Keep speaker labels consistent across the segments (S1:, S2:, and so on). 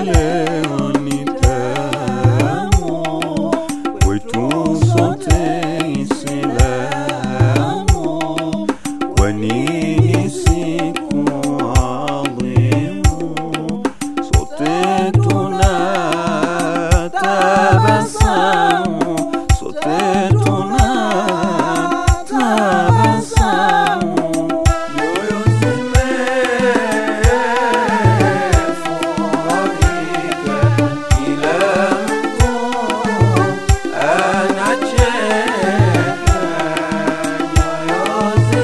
S1: leo ni tamu kwetu sote Islamu, kwani ni siku adhimu, sote tunatabasamu, sote tunatabasamu, nyoyo zimefurahika, kila mtu anacheka, nyoyo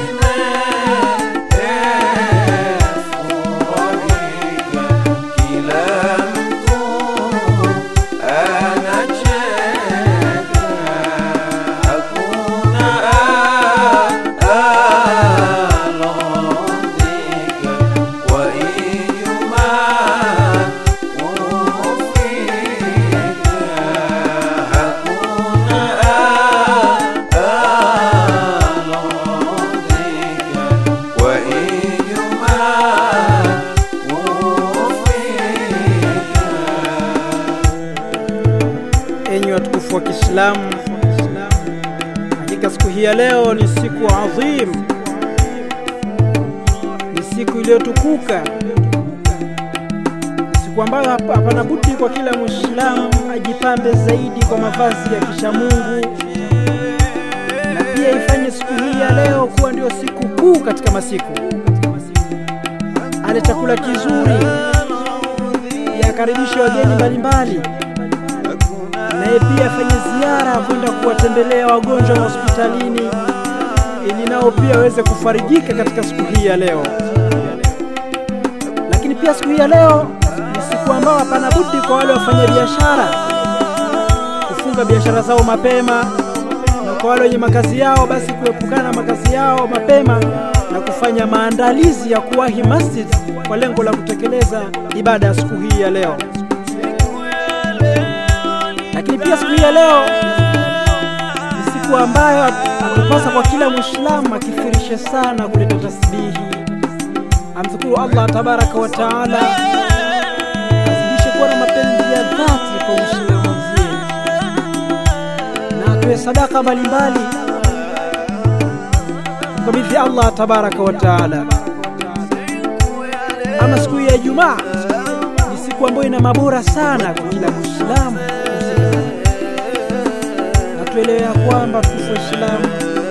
S1: zimefurahika, kila mtu anacheka, hakuna alodhika kwa Ijumaa kufika, hakuna alodhika kwa Ijumaa kufika.
S2: Enyi watukufu wa Kiislamu, hakika siku hii ya leo ni siku adhim, ni siku iliyotukuka, ni siku ambayo hapa- hapana budi kwa kila Muislamu ajipambe zaidi kwa mavazi ya kishamungu, na pia ifanye siku hii ya leo kuwa ndio siku kuu katika masiku, ale chakula kizuri, yakaribishe wageni mbalimbali naye pia afanye ziara ya kwenda kuwatembelea wagonjwa hospitalini ili nao pia waweze kufarijika katika siku hii ya leo. Lakini pia siku hii ya leo ni siku ambayo hapana budi kwa wale wafanya biashara kufunga biashara zao mapema, na kwa wale wenye makazi yao basi kuepukana na makazi yao mapema na kufanya maandalizi ya kuwahi masjid kwa lengo la kutekeleza ibada ya siku hii ya leo lakini pia siku hii ya leo ni siku ambayo atupasa kwa kila mwislamu akifirishe sana kuleta tasbihi, amshukuru Allah tabaraka wa taala, azidishe kuwa na mapenzi ya dhati kwa mwislamu mwenzie, na atoe sadaka mbalimbali kumkabidhi Allah tabaraka wa taala. Ama siku hii ya Ijumaa ni siku ambayo ina mabora sana kwa kila mwislamu na tuelewe ya kwamba tukufu Waislamu,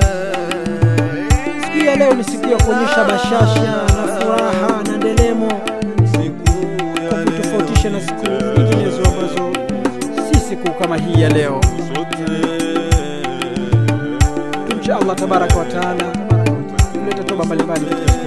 S2: siku hii ya leo ni siku ya kuonyesha bashasha na furaha na ndelemo, kwa kutofautisha na siku nyinginezo ambazo si siku kama hii ya leo. Tumche Allah tabaraka wa taala, tulete toba mbalimbali katika siku